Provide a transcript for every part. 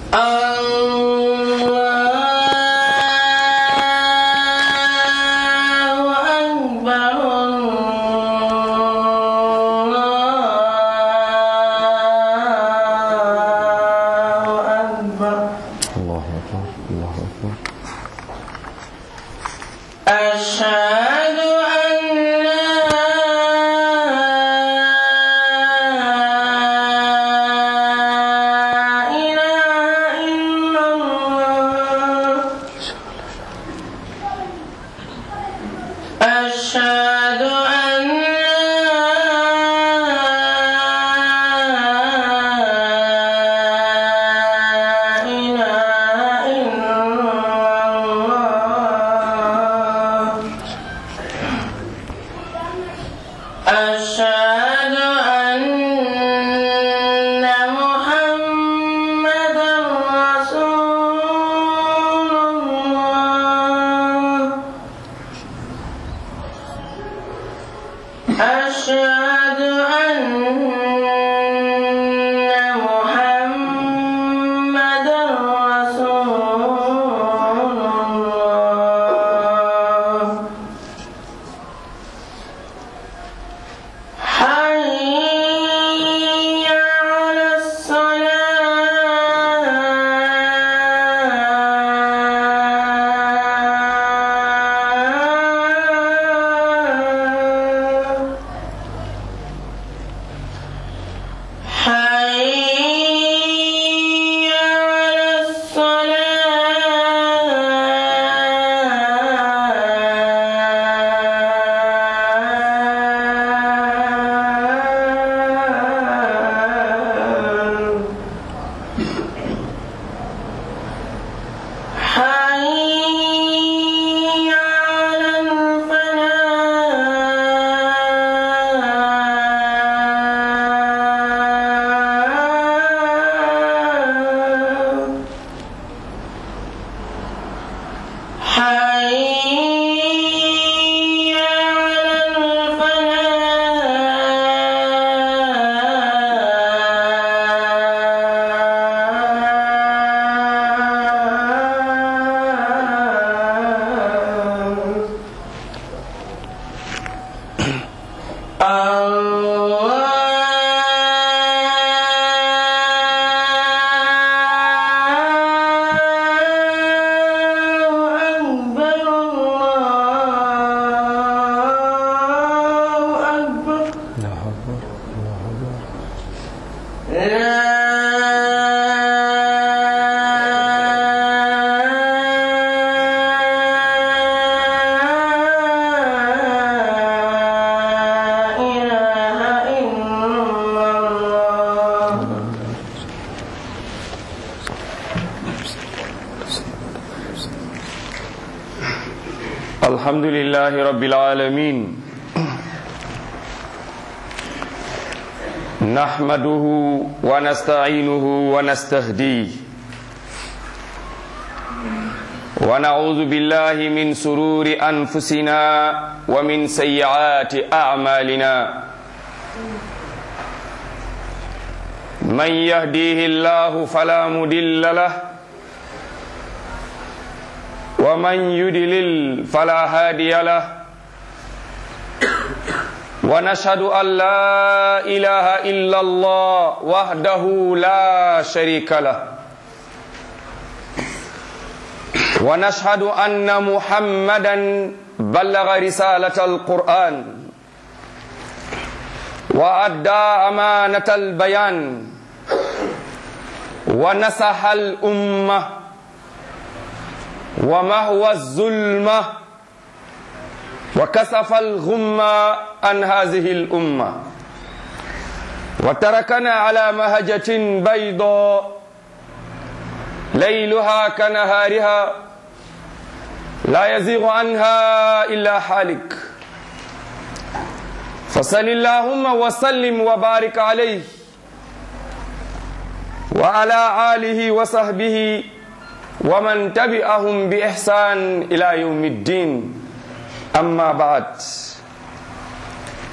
الله أكبر الله أكبر الله أكبر الله أكبر أشهد أن لا إله إلا الله أشهد أن لا إله إلا الله أشهد أن محمدا رسول الله أشهد أن محمدا رسول الله حي على الصلاة حي على الصلاة حي على الفلاح حي على الفلاح الله أكبر الله أكبر الله أكبر الله أكبر لا إله إلا الله الحمد لله رب العالمين نحمده ونستعينه ونستهديه ونعوذ بالله من سرور أنفسنا ومن سيئات أعمالنا من يهديه الله فلا مضل له ومن يدلل فلا هادي له ونشهد أن لا إله إلا الله وحده لا شريك له ونشهد أن محمدا بلغ رسالة القرآن وأدى أمانة البيان ونصح الأمة ومهوى الظلمة وكسف الغمة عن هذه الأمة وتركنا على مهجة بيضاء ليلها كنهارها لا يزيغ عنها إلا حالك فصل اللهم وسلم وبارك عليه وعلى آله وصحبه ومن تبعهم بإحسان إلى يوم الدين أما بعد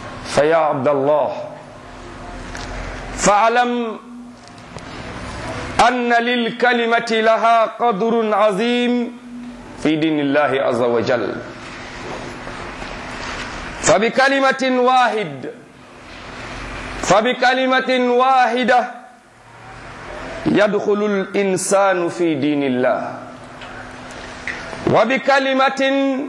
فيا عبد الله فاعلم أن للكلمة لها قدر عظيم في دين الله عز وجل فبكلمة واحد فبكلمة واحدة يدخل الإنسان في دين الله وبكلمة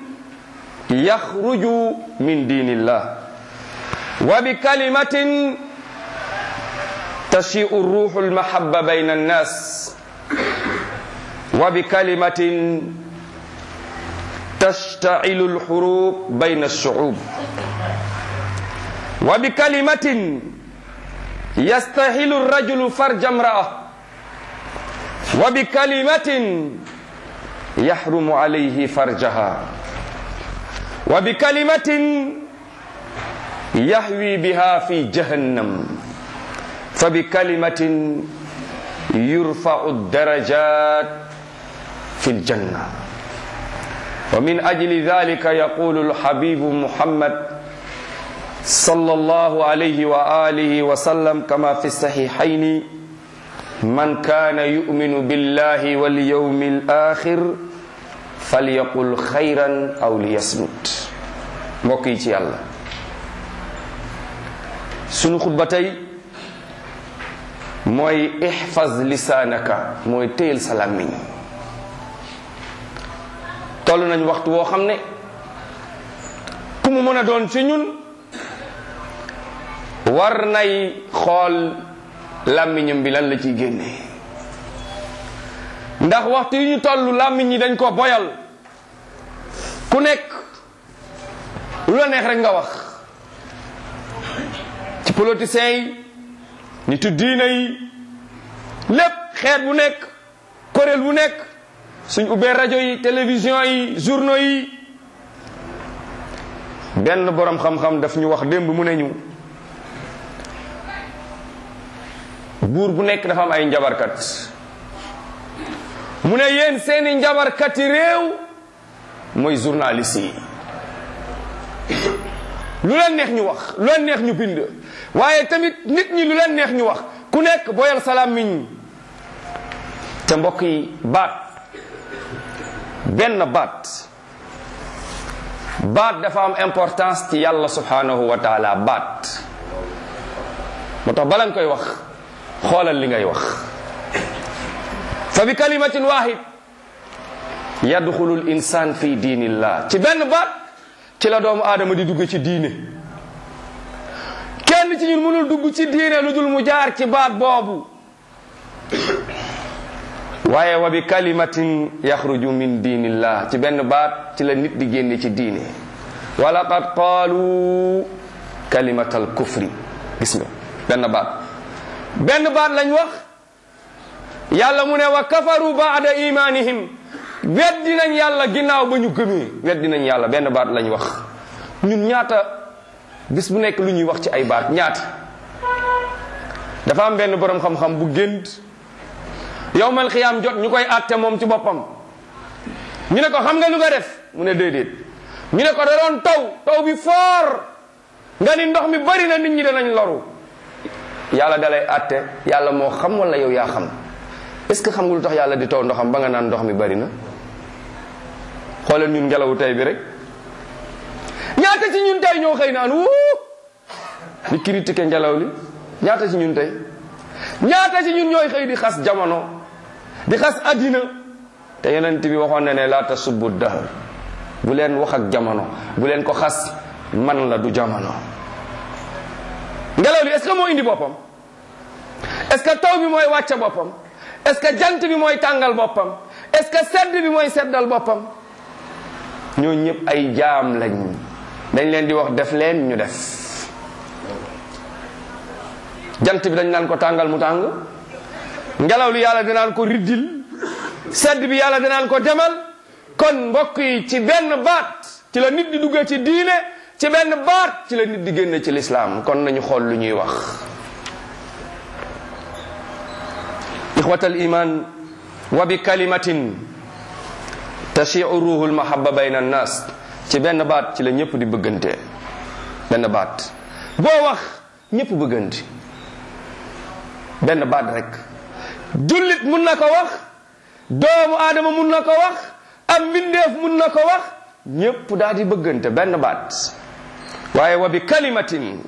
يخرج من دين الله وبكلمة تشيء الروح المحبة بين الناس وبكلمة تشتعل الحروب بين الشعوب وبكلمة يستحيل الرجل فرج امرأة وبكلمة يحرم عليه فرجها وبكلمة يهوي بها في جهنم فبكلمة يرفع الدرجات في الجنة ومن أجل ذلك يقول الحبيب محمد صلى الله عليه وآله وسلم كما في الصحيحين من كان يؤمن بالله واليوم الآخر فليقل خيرا أو ليصمت mbokk yi ci yàlla sunu xutba tey mooy ixfaz lisaanaka mooy téyel sa làmmiñ toll nañ waxtu woo xam ne ku mu mën a doon ci ñun war nay xool làmmiñam bi lan la ciy génne ndax waxtu yi ñu toll làmmiñ yi dañ ko boyal ku nekk lu la neex rek nga wax ci politiciens yi nitu diina yi lépp xeet bu nekk kuréel bu nekk suñ ubbee rajo yi télévision yi journaux yi benn borom xam-xam daf ñu wax démb mu ne ñu buur bu nekk dafa am ay njabarkat mu ne yéen seeni njabarkati réew mooy journaliste yi lu leen neex ñu wax lu leen neex ñu bind waaye tamit nit ñi lu leen neex ñu wax ku nekk boyal salaam miñ te mbokk yi baat benn baat baat dafa am importance ci yàlla subhanahu wa taala baat moo tax bala nga koy wax xoolal li ngay wax fa bi kalimatin wahid yadxulu l insan fi diinillah ci benn baat ci la doomu aadama di dugg ci diine kenn ci ñun mënul dugg ci diine lu dul mu jaar ci baat boobu waaye wa bi kalimatin yaxruju min diinillah ci benn baat ci la nit di génne ci diine wa laqad qaalu kalimatal kufri gis nga benn baat benn baat lañ wax yàlla mu ne wa kafaru baada imanihim weddi nañ yàlla ginnaaw ba ñu gëmee weddi nañ yàlla benn baat lañ wax ñun ñaata bis bu nekk lu ñuy wax ci ay baat ñaata dafa am benn borom xam-xam bu gént yowmal xiyaam jot ñu koy àtte moom ci boppam ñu ne ko xam nga lu nga def mu ne déedéet ñu ne ko da doon taw taw bi foor nga ni ndox mi bari na nit ñi danañ loru yàlla dalay àtte yàlla moo xam wala yow yaa xam est-ce que xam nga lu tax yàlla di taw ndoxam ba nga naan ndox mi bari na xoolal ñun ngelawu tey bi rek ñaata ci ñun tey ñoo xëy naan wuu di critiquer ngelaw li ñaata ci ñun tey ñaata ci ñun ñooy xëy di xas jamono di xas addina te yonent bi waxoon na ne laa tasubbu dahr bu leen wax ak jamono bu leen ko xas man la du jamono ngelaw li est-ce que moo indi boppam est-ce que taw bi mooy wàcce boppam est-ce que jant bi mooy tàngal boppam est-ce que sedd bi mooy seddal boppam ñoo ñëpp ay jaam lañ dañ leen di wax def leen ñu def jant bi dañ naan ko tàngal mu tàng ngelaw li yàlla dinaan ko riddil sedd bi yàlla dinaan ko demal kon mbokk yi ci benn baat ci la nit di duggee ci diine ci benn baat ci la nit di génne ci lislaam kon nañu xool lu ñuy wax ixwat al iman wa bi kalimatin tashiu ruhu l mahaba bayna annas ci benn baat ci la ñëpp di bëggante benn baat boo wax ñëpp bëggante benn baat rek jullit mun na ko wax doomu aadama mun na ko wax am mbindeef mun na ko wax ñépp daal di bëggante benn baat waaye wa bi kalimatin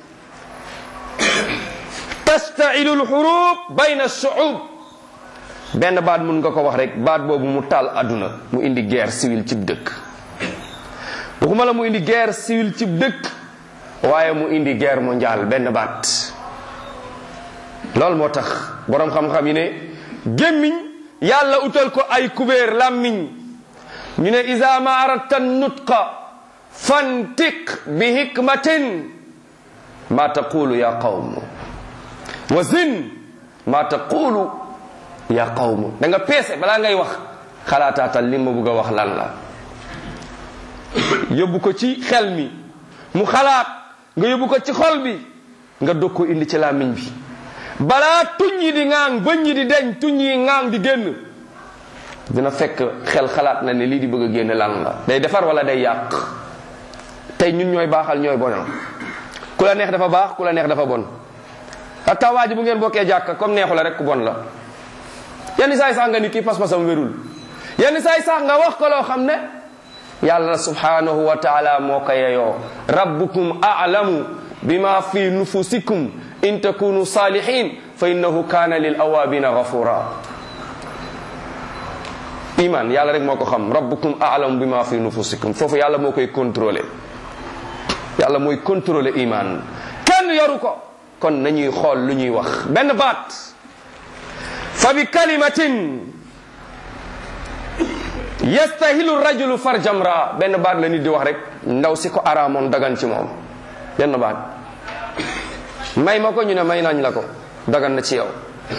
tastailu lxurub bayna shuub benn baat mun nga ko wax rek baat boobu mu taal àdduna mu indi guerre civile cib dëkk waxuma la mu indi guerre civile cib dëkk waaye mu indi guerre mondiale benn baat loolu moo tax boroom xam-xam yi ne gémmiñ yàlla utal ko ay kubéer làmmiñ ñu ne isa ma aradta nutqa fantiq bi hikmatin ma taqulu ya qawm wa zin ma taqulu ya qawm da nga peese balaa ngay wax xalaataatal li ma bëgg a wax lan la yóbbu ko ci xel mi mu xalaat nga yóbbu ko ci xol bi nga dog ko indi ci làmmiñ bi balaa tuñ yi di ŋaang bëñ yi di deñ tuñ yi ŋaang di génn dina fekk xel xalaat na ne lii di bëgg a génn lan la day defar wala day yàq tey ñun ñooy baaxal ñooy bonal ku la neex dafa baax ku la neex dafa bon hatta waa ji bu ngeen bokkee jàkka comme neexu la rek ku bon la yenn saay sax nga ni kii pas-pasam wérul yenn saay sax nga wax ko loo xam ne yàlla subhanahu wa taala moo ko yeyoo rabbukum a'lamu bima fi nufusikum in takunu salihin fa innahu kana lil awabina ghafura iman yàlla rek moo ko xam rabbukum a'lamu bima fi nufusikum foofu yàlla moo koy contrôler yàlla mooy contrôler iman kenn yoru ko kon nañuy xool lu ñuy wax benn baat fa bi kalimatin yastahilu rajulu farjamra benn baat la nit di wax rek ndaw si ko araamoon dagan ci moom benn baat may ma ko ñu ne may nañ la ko dagan na ci yow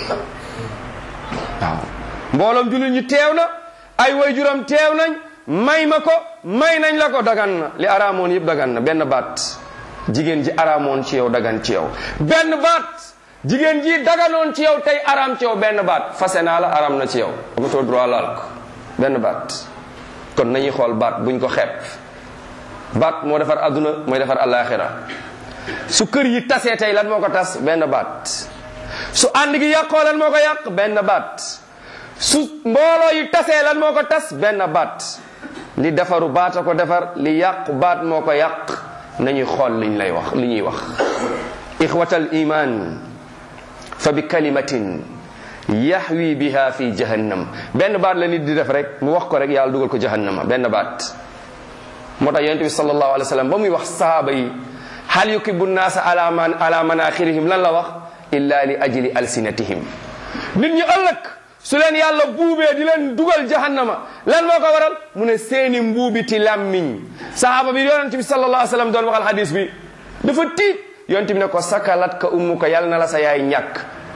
waaw mbooloom jullit ñi teew na ay waajuram teew nañ may ma ko may nañ la ko dagan na li araamoon yëpp dagan na benn baat jigéen ji araamoon ci yow dagan ci yow benn baat jigéen ji daganoon ci yow tey araam ci yow benn baat fase naa la araam na ci yow amatoo droit laal ko benn baat kon nañuy xool baat buñ ko xeeb baat moo defar adduna mooy defar alaxira su kër yi tasee tey lan moo ko tas benn baat su ànd gi yàqoo lan moo ko yàq benn baat su mbooloo yi tasee lan moo ko tas benn baat li defaru baat a ko defar li yàqu baat moo ko yàq nañuy xool liñ lay wax li ñuy wax ixwatal iman fa bi kalimatin yaxwi biha fi jahannam benn baat la nit di def rek mu wax ko rek yàlla dugal ko jahannama benn baat moo tax yonente bi sallallahu alayhi wa sallam ba muy wax sahaaba yi hal yukibu nnaasa ala man ala manaxirihim lan la wax illa li ajli alsinatihim nit ñi ëllëg su leen yàlla buubee di leen dugal jahannama lan moo ko waral mu ne seeni mbuubiti làmmiñ sahaaba bi yonente bi sallallahu alayhi wa sallam doon waxal hadis bi dafa tiit yonente bi ne ko sakalat ka ummu ko yàlla na la sa yaay ñàkk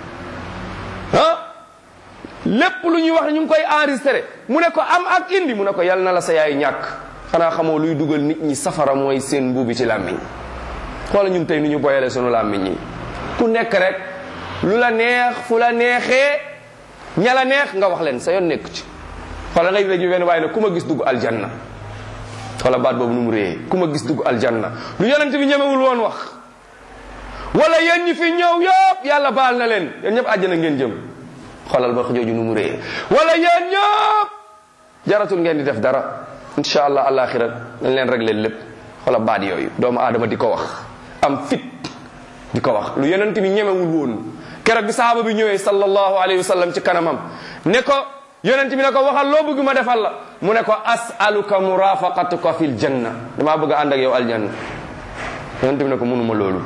ah lépp lu ñuy wax ne ñu ngi koy enregistré mu ne ko am ak indi mu ne ko yàlla na la sa yaay ñàkk xanaa xamoo luy dugal nit ñi safara mooy seen mbuubi ci làmmiñ xoola ñun tey nu ñu boyale sunu làmmiñ yi ku nekk rek lu la neex fu la neexee ña la neex nga wax leen sa yoon nekk ci xoola ngay léegi benn waaye ne ku ma gis dugg aljanna xoola baat boobu nu mu réyee ku ma gis dugg aljanna lu yonent bi ñemewul woon wax wala yéen ñi fi ñëw yëpp yàlla baal na leen yéen ñëpp àjjana ngeen jëm xoolal ba jooju nu mu réyee wala yéen ñëpp jaratul ngeen di def dara insha allah alaxira dañ leen réglé lépp xoolal baat yooyu doomu aadama di ko wax am fit di ko wax lu yonent bi ñemewul woon keroog bi sahaaba bi ñëwee sallallahu alayhi wa sallam ci kanamam ne ko yonent bi ne ko waxal loo bëgg ma defal la mu ne ko asaluka murafaqatuka fil janna damaa bëgg a ànd ak yow aljanna yonent bi ne ko mënuma loolu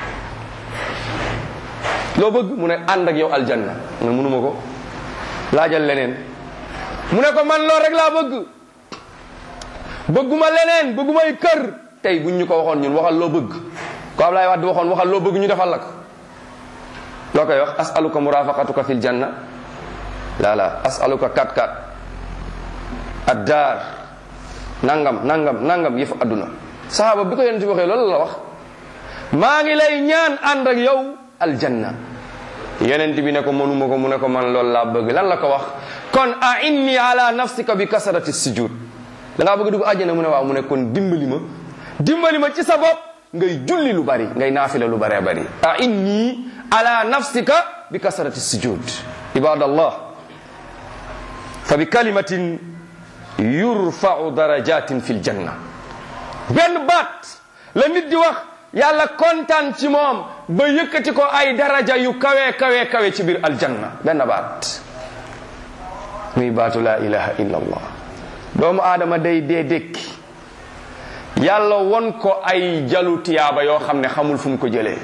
loo bëgg mu ne ànd ak yow aljanna mu ne mënuma ko laajal leneen mu ne ko man loolu rek laa bëgg bëgguma leneen bëggumay kër tey buñ ñu ko waxoon ñun waxal loo bëgg ko Ablaye Wade waxoon waxal loo bëgg ñu defal la ko loo koy wax asaluka murafaqatuka fil janna la la asaluka kat kat addaar nangam nangam nangam yëfu adduna sahaaba bi ko yonent bi waxee loolu la wax maa ngi lay ñaan ànd ak yow aljanna yonent bi ne ko mënuma ko mu ne ko man loolu laa bëgg lan la ko wax kon a inni ala nafsika bi kasarati sujud da ngaa bëgg dugg àjjana mu ne waaw mu ne kon dimbali ma dimbali ma ci sa bopp ngay julli lu bari ngay naafila lu baree bari a inni ala nafsika bi kasarati sujud ibadallah fa bi kalimatin yurfau darajatin fi ljanna benn baat la nit di wax yàlla kontaan ci moom ba yëkkati ko ay daraja yu kawe kawe kawe ci biir aljanna benn baat muy baatu la ilaha illa allah doomu aadama day dee dékki yàlla won ko ay jalu tiyaaba yoo xam ne xamul fu mu ko jëlee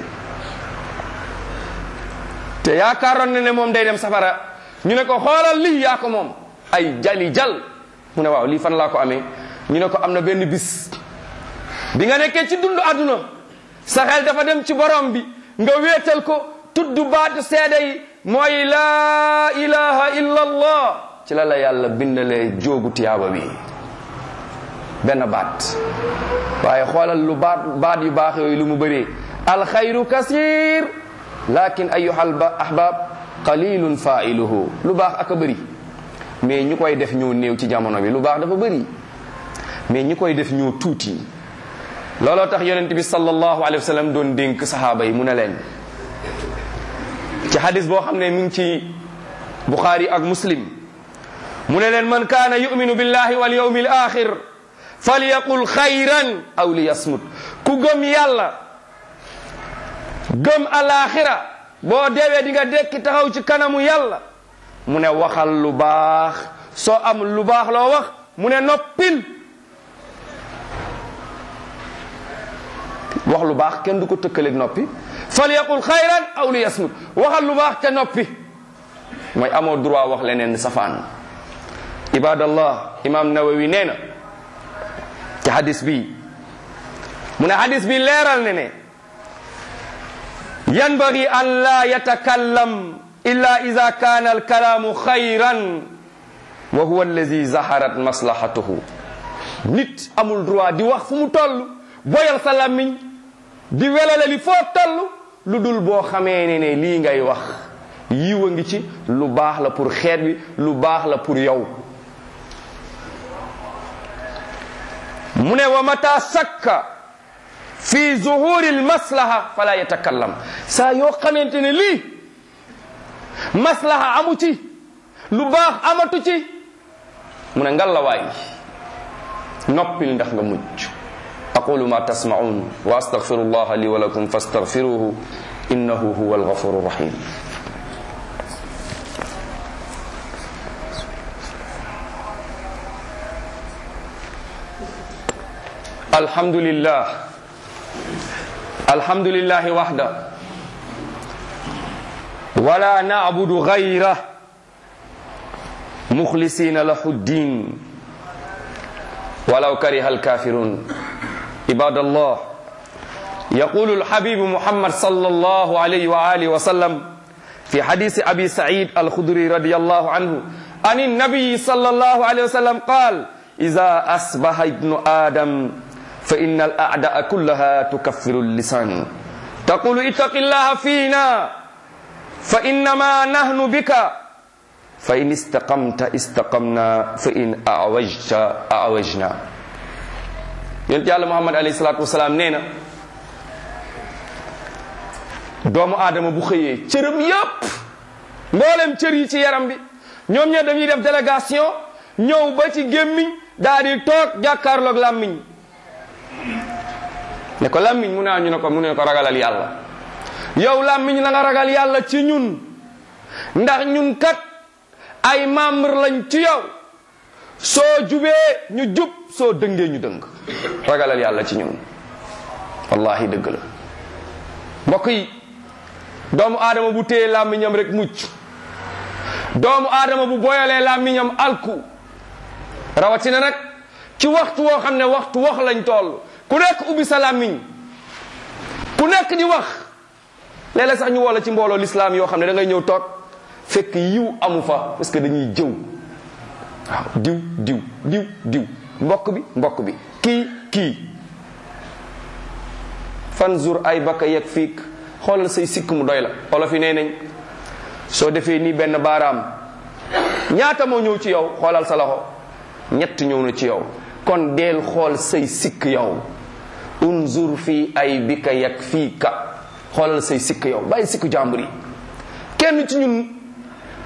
te yaakaaroon ne ne moom day dem safara ñu ne ko xoolal lii yaa ko moom ay jali jal mu ne waaw lii fan laa ko amee ñu ne ko am na benn bis bi nga nekkee ci dund àdduna sa xel dafa dem ci borom bi nga wéetal ko tudd baatu seede yi mooy laa ilaha illa allah ci la la yàlla bindalee jóogu tiyaaba bi benn baat waaye xoolal lu baat baat yu baax yooyu lu mu bëree alxayru kasir lakin ayuhal ahbab qalilun failuhu lu baax ak a bëri mais ñi koy def ñoo néew ci jamono bi lu baax dafa bëri mais ñi koy def ñoo tuuti looloo tax yonent bi sallallahu alayhi wa sallam doon dénk saxaaba yi mu ne leen ci hadis boo xam ne mi ngi ci buxaari ak muslim mu ne leen man kaana yuminu billahi wal yawmi al axir falyaqul xayran aw liyasmut ku gëm yàlla gëm alaxira boo deewee di nga dekki taxaw ci kanamu yàlla mu ne waxal lu baax soo am lu baax loo wax mu ne noppil wax lu baax kenn du ko tëkkaleeg noppi falyaqul xayran aw liyasmut waxal lu baax te noppi mooy amoo droit wax leneen safaan ibadallah imam nawawi nee na ci hadis bi mu ne hadis bi leeral ne ne yanbagi an la yatakallam illa ida kana alkalaamu xayran wa huwa allazi zaharat maslahatuhu nit amul droit di wax fu mu toll boyal sa làmmiñ di welale li foo toll lu dul boo xamee ne ne lii ngay wax yiw a ngi ci lu baax la pour xeet bi lu baax la pour yow mu ne wa mata sakka fi zuhuri almaslaha fala yatakallam saa yoo xamante ne lii maslaha amu ci lu baax amatu ci mu ne ngalla waay noppil ndax nga mucc aqulu ma tasmaun wa astaghfiru allah li wa lakum fastaghfiruhu innahu huwa alghafuru rahim الحمد لله الحمد لله وحده ولا نعبد غيره مخلصين له الدين ولو كره الكافرون عباد الله يقول الحبيب محمد صلى الله عليه وآله وسلم في حديث أبي سعيد الخدري رضي الله عنه عن النبي صلى الله عليه وسلم قال إذا أصبح ابن آدم فإن الأعداء كلها تكفر اللسان تقول اتق الله فينا فإنما نحن بك فإن استقمت استقمنا فإن أعوجت أعوجنا yonent yàlla muhammad alayhi salaatu wasalaam nee na doomu aadama bu xëyee cëram yépp mboolem cër yi ci yaram bi ñoom ñe dañuy def délégation ñëw ba ci gémmiñ daal di toog jàkkaarloog làmmiñ ne ko làmmiñ mu ne ñu ne ko mu ne ko ragalal yàlla yow làmmiñ na nga ragal yàlla ci ñun ndax ñun kat ay membre lañ ci yow soo jubee ñu jub soo dëngee ñu dëng ragalal yàlla ci ñun wallahi dëgg la mbokk yi doomu aadama bu téye làmmiñam rek mucc doomu aadama bu boyalee làmmiñam alku rawatina nag ci waxtu woo xam ne waxtu wax lañ toll ku nekk ubbi sa làmmiñ ku nekk di wax léeg-léeg sax ñu woo la ci mbooloo lislaam yoo xam ne da ngay ñëw toog fekk yiw amu fa parce que dañuy jëw waaw diw diw diw diw mbokk bi mbokk bi kii kii fanzur ay baka yeg fiik xoolal say sikk mu doy la olof yi nee nañ soo defee nii benn baaraam ñaata moo ñëw ci yow xoolal sa loxo ñett ñëw na ci yow kon deel xool say sikk yow unzur fii ay bika yeg fiika xoolal say sikk yow bàyyi sikk jàmbur yi kenn ci ñun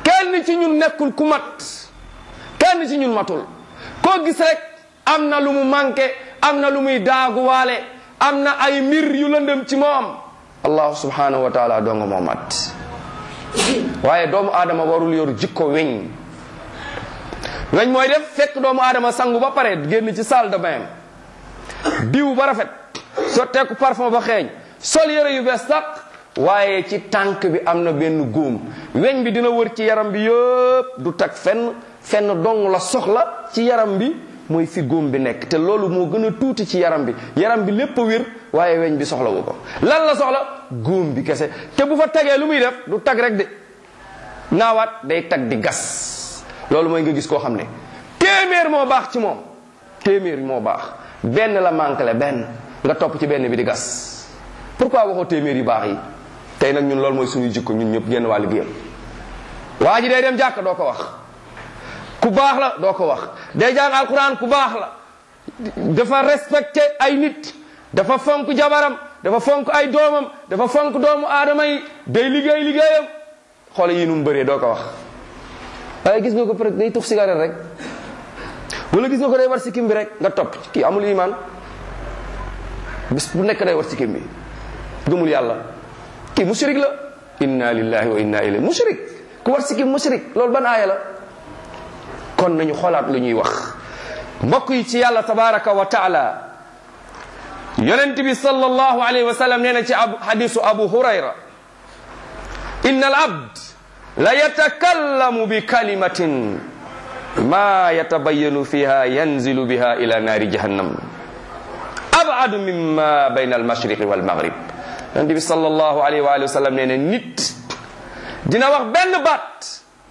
kenn ci ñun nekkul ku mat kenn ci ñun matul koo gis rek am na lu mu manqué am na lu muy daaguwaale am na ay mbir yu lëndëm ci moom allahu subhanahu wa taala doonga moo mat waaye doomu aadama warul yor jikko weñ weñ mooy def fekk doomu aadama sangu ba pare génn ci salle de bain diw ba rafet sotteeku parfum ba xeeñ sol yére yu bees tàq waaye ci tànk bi am na benn góom weñ bi dina wër ci yaram bi yëpp du tag fenn fenn dong la soxla ci yaram bi mooy fi góom bi nekk te loolu moo gën a tuuti ci yaram bi yaram bi lépp a wér waaye weñ bi soxla wu ko lan la soxla góom bi kese te bu fa tagee lu muy def du tag rek de naawaat day tag di gas loolu mooy nga gis koo xam ne téeméer moo baax ci moom téeméer moo baax benn la manqué le benn nga topp ci benn bi di gas pourquoi waxoo téeméer yu baax yi tey nag ñun loolu mooy suñuy jikko ñun ñëpp génn wàllu gi waa ji day dem jàkk doo ko wax ku baax la doo ko wax day jàng alquran ku baax la dafa respecté ay nit dafa fonk jabaram dafa fonk ay doomam dafa fonk doomu aadama yi day liggéey liggéeyam xoole yi nu mu bëree doo ko wax waaye gis nga ko peut day tux cigarette rek wala gis nga ko day war sikkim bi rek nga topp kii amul iman bis bu nekk day war sikkim bi gëmul yàlla kii mushrik la inna lillahi wa inna ilayhi mushrik ku war sikkim mushrik loolu ban aaya la kon nañu xoolaat lu ñuy wax mbokk yi ci yàlla tabaraka wa taala yonent bi sallallahu alayhi wa sallam nee na ci ab hadisu abu hurayra inna al abd la yatakallamu bi kalimatin ma yatabayanu fiha yanzilu biha ila naari jahannam abadu mimma bayna al mashriqi wal maghrib yonent bi sallallahu alayhi wa sallam nee na nit dina wax benn baat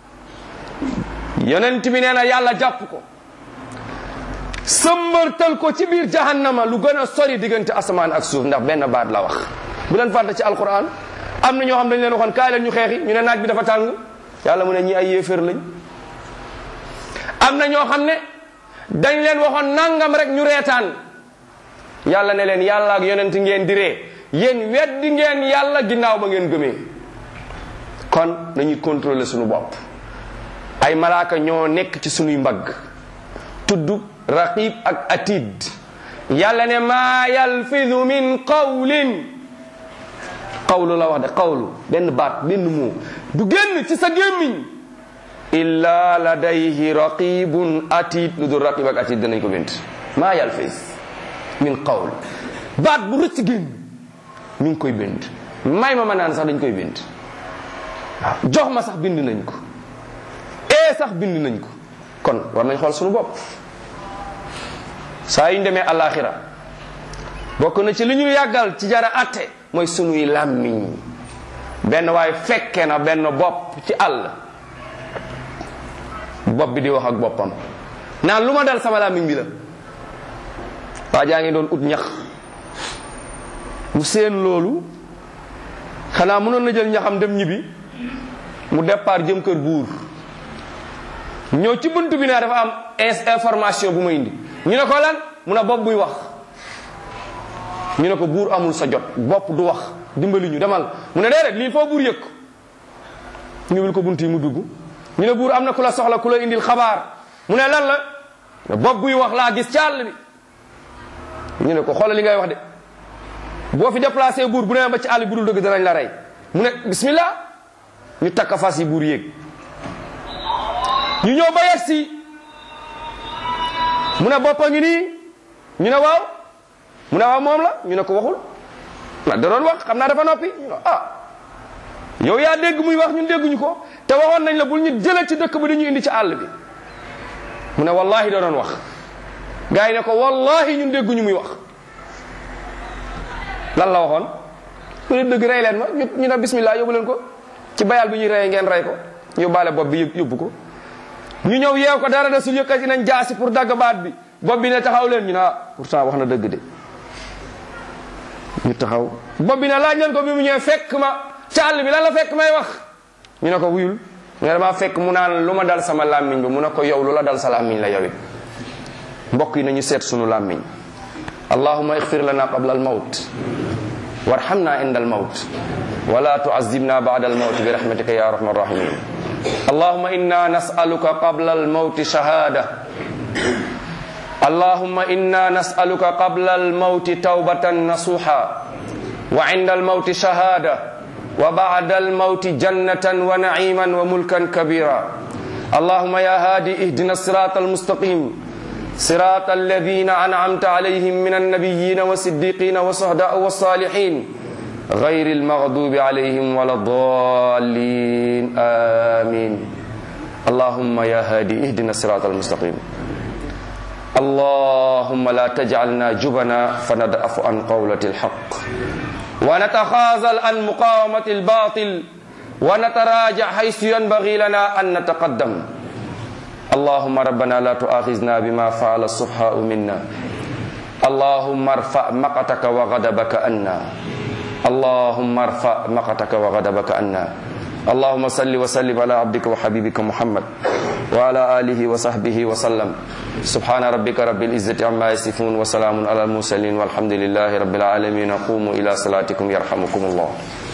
yonent bi nee na yàlla jàpp ko sëmbartal ko ci biir jahannama lu gën a sori diggante asamaan ak suuf ndax benn baat la wax bu leen fàtte ci alquran am na ñoo xam dañ leen waxoon kaay leen ñu xeexi ñu ne naaj bi dafa tàng yàlla mu ne ñi ay yéeféer lañ am na ñoo xam ne dañ leen waxoon nangam rek ñu reetaan yàlla ne leen yàlla ak yonent ngeen di ree yéen weddi ngeen yàlla ginnaaw ba ngeen gëmee kon nañuy contrôler suñu bopp ay malaaka ñoo nekk ci sunuy mbagg tudd raqib ak atid yàlla ne maa yalfidu min qawlin qawlu la wax de qawlu benn baat benn muu du génn ci sa gémmiñ illa ladayhi raqibun atid lu dul raqib ak atid danañ ko bind maa yalfis min qawl baat bu rëcc génn ñu ngi koy bind may ma ma naan sax dañ koy bind waaw jox ma sax bind nañ ko ee sax bind nañ ko kon war nañ xool suñu bopp saa yu ñu demee alaxira bokk na ci li ñu yàggal ci jara atte mooy sunuy làmmiñ benn waaye fekke na benn bopp ci àll bopp bi di wax ak boppam naan lu ma dal sama làmmiñ bi la waa jaa ngi doon ut ñax mu seen loolu xanaa mënoon na jël ñaxam dem ñibbi mu départ jëm kër buur ñëw ci bunt bi ne dafa am information bu ma indi ñu ne ko lan mu ne bopp buy wax ñu ne ko buur amul sa jot bopp du wax dimbali ñu demal mu ne déedéet lii foo buur yëg ko ñu wil ko bunt yi mu dugg ñu ne buur am na ku la soxla ku la indil xabaar mu ne lan la bopp buy wax laa gis ci àll bi ñu ne ko xoolal li ngay wax de boo fi déplacé buur bu ne ba ci àll bi dul dëgg danañ la rey mu ne bismillah ñu takka fas yi buur yéeg ñu ñëw ba yegg si mu ne boppa ngi nii ñu ne waaw mu ne waaw moom la ñu ne ko waxul na da doon wax xam naa dafa noppi ñu ne ah yow yaa dégg muy wax ñun dégguñu ko te waxoon nañ la bul ñu jëlee ci dëkk bi dañu indi ci àll bi mu ne wallahi da doon wax gars yi ne ko wallahi ñun dégguñu muy wax lan la waxoon mu ne dëgg rey leen ma ñu ne bismillah yóbbu leen ko ci bayal bi ñuy reyee ngeen rey ko yóbbaale bopp bi yóbbu ko ñu ñëw yeew ko dara desul yëkkati nañ jaasi pour dagg baat bi bopp bi ne taxaw leen ñu ne ah pourtant wax na dëgg de ñu taxaw bopp bi ne laaj leen ko bi mu ñëwee fekk ma ca àll bi lan la fekk may wax ñu ne ko wuyul mu ne damaa fekk mu naan lu ma dal sama làmmiñ bi mu ne ko yow lu la dal sa làmmiñ la yowit mbokk yi nañu seet sunu làmmiñ allahuma ixfir lana qabla al mawt warhamna inda al mawt wala tuazibna ba'da al mawt bi rahmatika ya arhamar rahimin اللهم إنا نسألك قبل الموت شهادة اللهم إنا نسألك قبل الموت توبة نصوحا وعند الموت شهادة وبعد الموت جنة ونعيما وملكا كبيرا اللهم يا هادي اهدنا الصراط المستقيم صراط الذين أنعمت عليهم من النبيين والصديقين والصهداء والصالحين غير المغضوب عليهم ولا الضالين آمين اللهم يا هادي اهدنا الصراط المستقيم اللهم لا تجعلنا جبنا فندأف عن قولة الحق ونتخاذل عن مقاومة الباطل ونتراجع حيث ينبغي لنا أن نتقدم اللهم ربنا لا تؤاخذنا بما فعل السفهاء منا اللهم ارفع مقتك وغضبك عنا اللهم ارفع مقتك وغضبك عنا اللهم صل وسلم على عبدك وحبيبك محمد وعلى آله وصحبه وسلم سبحان ربك رب العزة عما يصفون وسلام على المرسلين والحمد لله رب العالمين قوموا إلى صلاتكم يرحمكم الله